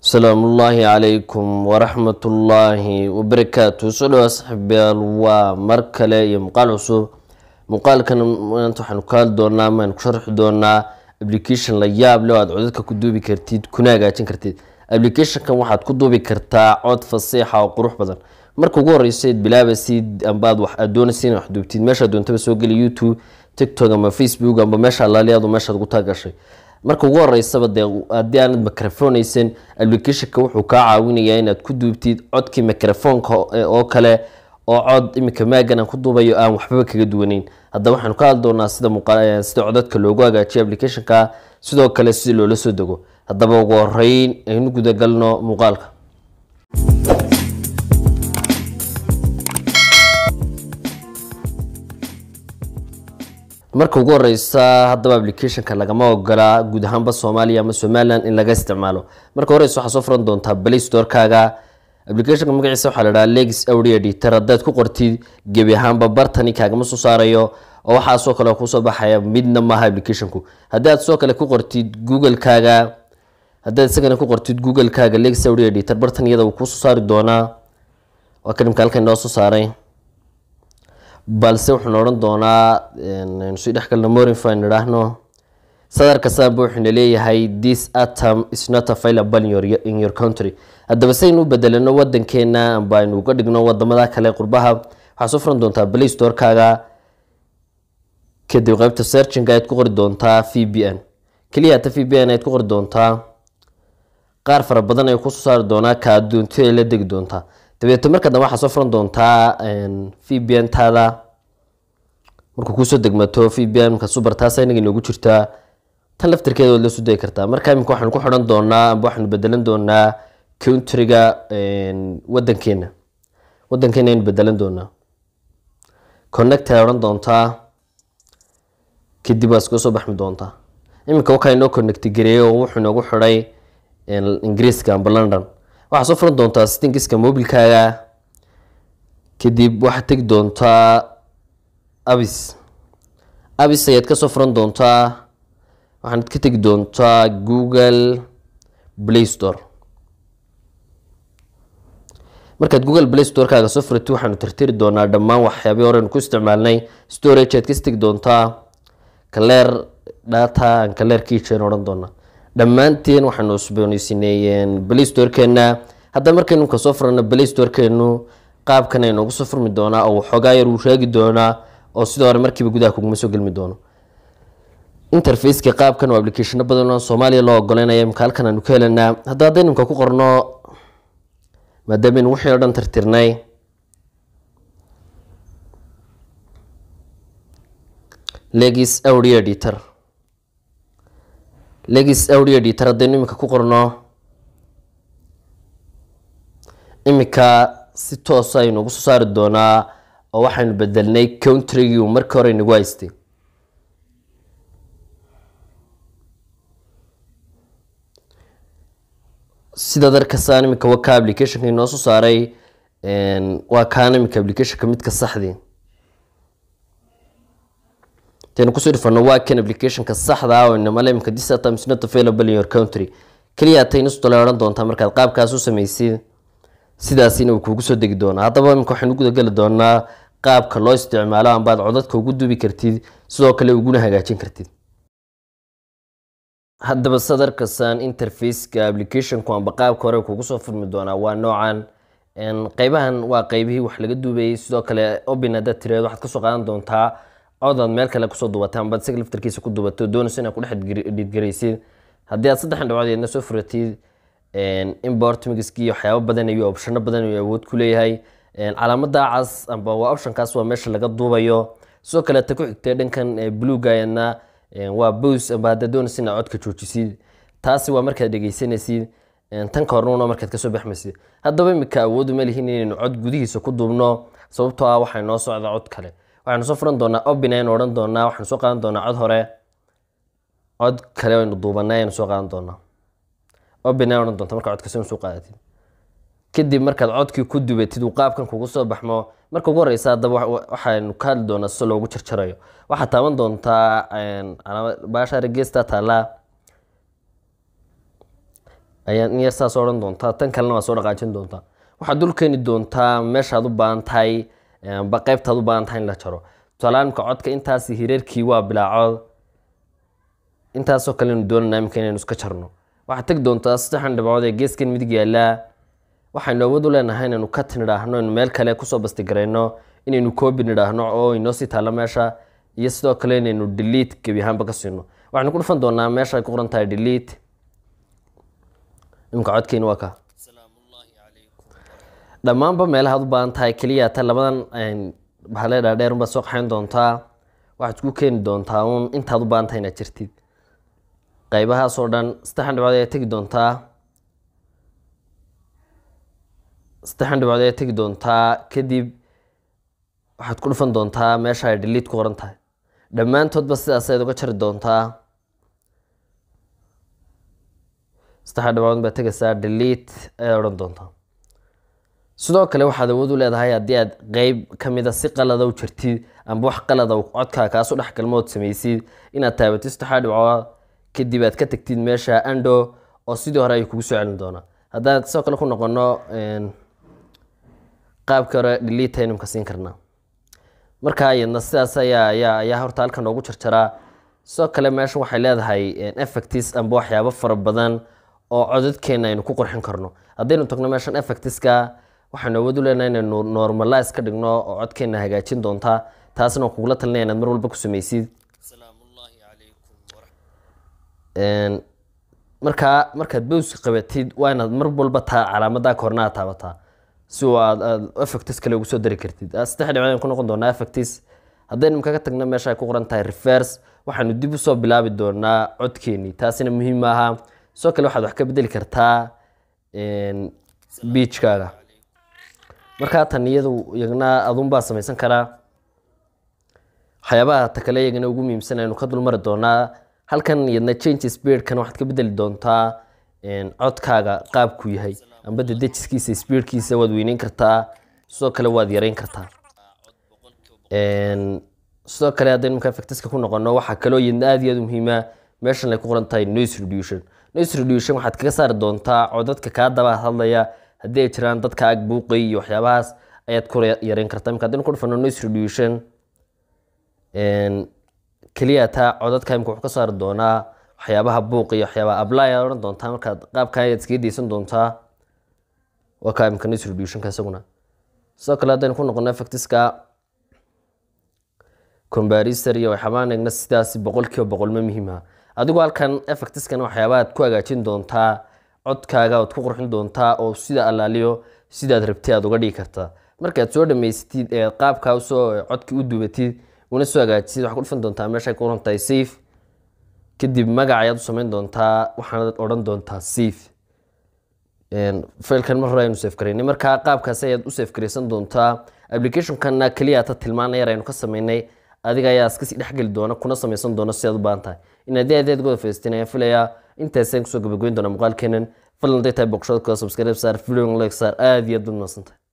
asalaamu ullaahi calaykum waraxmatullaahi wabarakaatu soo dhawa saxiibayaal waa mar kale iyo muuqaal cusub muuqaalkan maanta waxaanu ka hadli doonaa maanu ku sharxi doonaa application la yaab leh oo aad codadka ku duubi kartid kuna hagaajin kartid applicationkan waxaad ku duubi kartaa cod fasiixa oo qurux badan marka ugu horeysayd bilaabasid ambaad wax aad doonaysa inaad wax duubtid meeshaad doontaba soo geli youtube tiktok ama facebook amba meesha alaaliyaadu meeshaad ugu taagashay marka ugu horeysaba dee haddii aanad microfoneysan applicationka wuxuu kaa caawinayaa inaad ku duubtid codkii microfonka oo kale oo cod iminka maagan aan ku duubayo aan waxbaba kaga duwaneyn haddaba waxaanu ka hadli doonaa sida muuqa sida codadka loogu hagaajiyo applicationka sidoo kale si loola soo dego haddaba ugu horeyn aynu gudagalno muuqaalka marka ugu horeysa haddaba applicationka lagama ogola guud ahaanba soomaaliya ama somalilan in laga isticmaalo marka horeysa waxaa soo furan doontaa play storekaaga applicationka magaciisa waxaa la dhaha legis audio editor haddaad ku qortid gebi ahaanba bartani kaagama soo saarayo oo waxaasoo kale kusoo baxaya midna maaha applicationku haddii aad soo kale ku qortid googlekaaga haddaad isagana ku qortid googlekaaga legis audio editor bartan iyada uu kuusoo saari doonaa waa kadhimka halkan inoo soo saaray balse wuxuuna odhan doonaa aynu sii dhexgalno morinfan idhaahno sadarka saanba wuxuuna leeyahay this atom is not available in your, in your country haddaba saynu u bedelano wadankeena amba aynu uga dhigno wadamada kale qurbaha waxaa soo furan doontaa play storekaaga kadib qeybta searchinga ayaad ku qori doontaa v b n keliya hata v b n ayaad ku qori doontaa qaar fara badan ayuu kusoo saari doonaa ka adoonto ay la degi doontaa dabeeto marka dambe waxaa soo furan doontaa v b n taada markuu kuusoo degmato v b n marka subar taasa inaga inoogu jirtaa tan laftirkeeda waad la soo degi kartaa marka iminka waxaanu ku xidhan doonaa amba waxaanu bedelan doonaa countryga wadankeena wadankeena aynu bedelan doonaa connect ay odhan doontaa kadib waa iskaga soo baxmi doontaa iminka wakaa inoo connect gareeyey oo wuxuu inoogu xidhay ingiriiska amba london waxaa soo furan doontaa stingiska mobilkaaga kadib waxaad tegi doontaa abis abis ayaad kasoo furan doontaa waxaanad ka tegi doontaa google play store markaad google play storekaaga soo furatid waxaanu tirtiri doonaa dhammaan waxyaabii horeynu ku isticmaalnay storage aad kasi tegi doontaa kaleer data aan kaleer kiijen odhan doonaa dhammaanteen waxaanu usbooneysineeyeen play storekeena hadda markaynu ka soo furano play storekeenu qaabkan ay noogu soo furmi doonaa oo waxoogaa yar uu sheegi doonaa oo sidoo hore markiiba gudaha kuguma soo gelmi doono interfaceka qaabkan oo applicationo badan oo soomaaliya loo ogoleynaya imka halkan aanu ka helanaa hadda haddaynu imka ku qorno maadaameynu wixii o dhan tirtirnay legis audio editor legis audio editor haddaynu iminka ku qorno iminka si toosa aynu ugu soo saari doonaa oo waxaynu bedelnay countrygii uu markii hore inagu haystay sidaad arkasaan iminka waa ka applicationka inoo soo saaray waa kaan iminka applicationka midka saxdii taynu kusoo dhifano waa kan applicationka saxda ah oo inamale imika this atom is not available in your country keliya taynu stole odhan doontaa markaad qaabkaas u samaysid sidaasina uu kuugu soo degi doonaa haddaba imika waxaynu gudageli doonaa qaabka loo isticmaalo ambaad codadka ugu duubi kartid sidoo kale uguna hagaajin kartid haddaba sadarkasan interfaceka applicationku amba qaabka hore kuugu soo furmi doonaa waa noocan qeybahan waa qeybihii wax laga duubayay sidoo kale obin haddaad tiraad waxaad kasoo qaadan doontaa codaad meel kale kusoo dubatay ambaad isaga laftarkiisa ku dubato doonayso inaad kudhex dhiidgaraysid haddii aad saddexan dhibcood eedna soo furatid import migiski iyo waxyaabo badan iyo opshano badan iyo awood ku leeyahay calaamada cas amba waa optionkaas waa meesha laga duubayo sidoo kale ta ku xigtay dhankan bluegayadna waa bos amba haddaad doonaysa inaad codka joojisid taasi waa markaad dhegeysanaysid tan ka hornuna markaad kasoo baxmaysid haddaba imika awoodu ma lihin inaynu cod gudihiisa ku duubno sababtoo ah waxaa noo socda cod kale waxaanu soo furan doonaa obin aynu odhan doonaa waxaanu soo qaadan doonaa cod hore cod kale aynu duubanay aynu soo qaadan doonaa obin ay odhan doonta markaa codka soo soo qaadatid kadib markaad codkii ku dubatid uu qaabkan kugu soo baxmo marka ugu horeysa haddaba waxaynu ka hadli doonaa si loogu jarjarayo waxaad taaban doontaa baasha regeesta taallaa ayaa in yar saas odhan doontaa tan kalena waa soo dhaqaajin doontaa waxaad dul keeni doontaa meeshaad u baahan tahay ba qaybtaad u baahan tahay in la jaro tusaalahaan imka codka intaasi hireerkii waa bilaacood intaasoo kale aynu doonanaa imika inaynu iska jarno waxaad tegi doontaa saddexan dhibcood ee geeskan midig yaallaa waxaynu awood u leenahay inaynu cut nidhaahno inaynu meel kale kusoo bastigarayno inaynu coobi nidhaahno oo inoo sii taalla meesha iyo sidoo kale inaynu delete gebi ahaanba ka siino waxaynu ku dhufan doonaa meesha ay ku qoran tahay delete imka codkeeni waa ka dhammaanba meelahaad u baahan tahay keliya ta labadan bahale dhaadheer unbaad soo qaxayn doontaa waxaad isku keeni doontaa uun intaad u baahan tahay inaad jirtid qaybahaasoo dhan saddexan dhibcood ayaa tegi doontaa saddexan dhibcood ayaa tegi doontaa kadib waxaad ku dhufan doontaa meesha ay delete ku qoran tahay dhammaantoodba sidaas ayaad uga jari doontaa saddexa dhibcood baad tegaysaa delete ayaad odhan doontaa sidoo kale waxaad awood u leedahay haddii aad qeyb ka mida si qalada u jirtid amba wax qalada codkaa kaasu dhex galmood samaysid inaad taabatid saddexaa dhibcood kadib aad ka tagtid meesha ando oo sidii hore ayuu kugu soo celin doonaa haddaan sidoo kale ku noqono qaabkii hore delete aynumka siin karnaa marka iyadna sidaas ayaa ayaa ayaa horta halkan noogu jarjaraa sidoo kale meesha waxay leedahay effectis amba waxyaabo fara badan oo codadkeena aynu ku qurxin karno haddaynu tagno meeshan effectiska waxaynu awood u leenahay inaynu normalize ka dhigno oo codkeena hagaajin doontaa taasna waan kugula talinaya inaad mar walba ku samaysid markaa markaad bowska qabatid waa inaad mar walba taa calaamadaa korna aad taabataa si uu aad aad effectis kale ugu soo dari kartid saddex dhibcood ayaan ku noqon doonaa effectis haddaynu kaga tagno meesha ay ku qoran tahay reverse waxaanu dib usoo bilaabi doonaa codkeenii taasina muhiim maaha sidoo kale waxaad wax ka bedeli kartaa beachkaaga markaa tan iyadu iyagna adunbaa samaysan karaa waxyaabaha ta kale iyagana ugu muhiimsan aynu ka dulmari doonaa halkan iyadna change speedkan waxaad ka bedeli doontaa codkaaga qaabku yahay amba dedejiskiisa speedkiisa waad weyneyn kartaa sidoo kale waad yareyn kartaa sidoo kale haddaynu markaa factiska ku noqono waxaa kaloo iyadna aad iyo aad u muhiima meeshan ay ku qoran tahay noise reduction noise reduction waxaad kaga saari doontaa codadka kaa daba hadlaya haddii ay jiraan dadka ag buuqay iyo waxyaabahaas ayaad ku yareyn kartaa imka haddaynu ku dhufano noise reduction keliya taa codadka imka wuxuu ka saari doonaa waxyaabaha buuq iyo waxyaabaha apply aad odhan doontaa markaad qaabkan ayaad iskaga deysan doontaa waa kaa imka noise reductionka isaguna sidoo kale haddaynu ku noqono effectiska combarisor iyo waxyaabaan eegna sidaasi boqolkiiba boqol ma muhiima adigoo halkan effectiskan waxyaabaad ku hagaajin doontaa codkaaga oad ku qurxin doontaa oo sida allaaliyo sidaad rabtay aad uga dhigi kartaa markaad soo dhamaysatid ee qaabkaa usoo codkii u dubatid una soo hagaajisid waxaad ku dhufan doontaa meeshay ku qoran tahay safe kadib magac ayaad u samayn doontaa waxaanad odhan doontaa safe failkan mar hore aynu safe garaynay markaa qaabkaas ayaad u safe garaysan doontaa applicationkana keliya ta tilmaana yar aynu ka samaynay adiga ayaa iskasii dhexgeli doona kuna samaysan doona si aad u baahan tahay in haddii adeed goda faystin ayaan filayaa intaasaan kusoo gabagayn doona muuqaalkeenan fadlan haday tahay boqoshada koo subscribe saar video like saar aad iyo aad baad mahadsantahay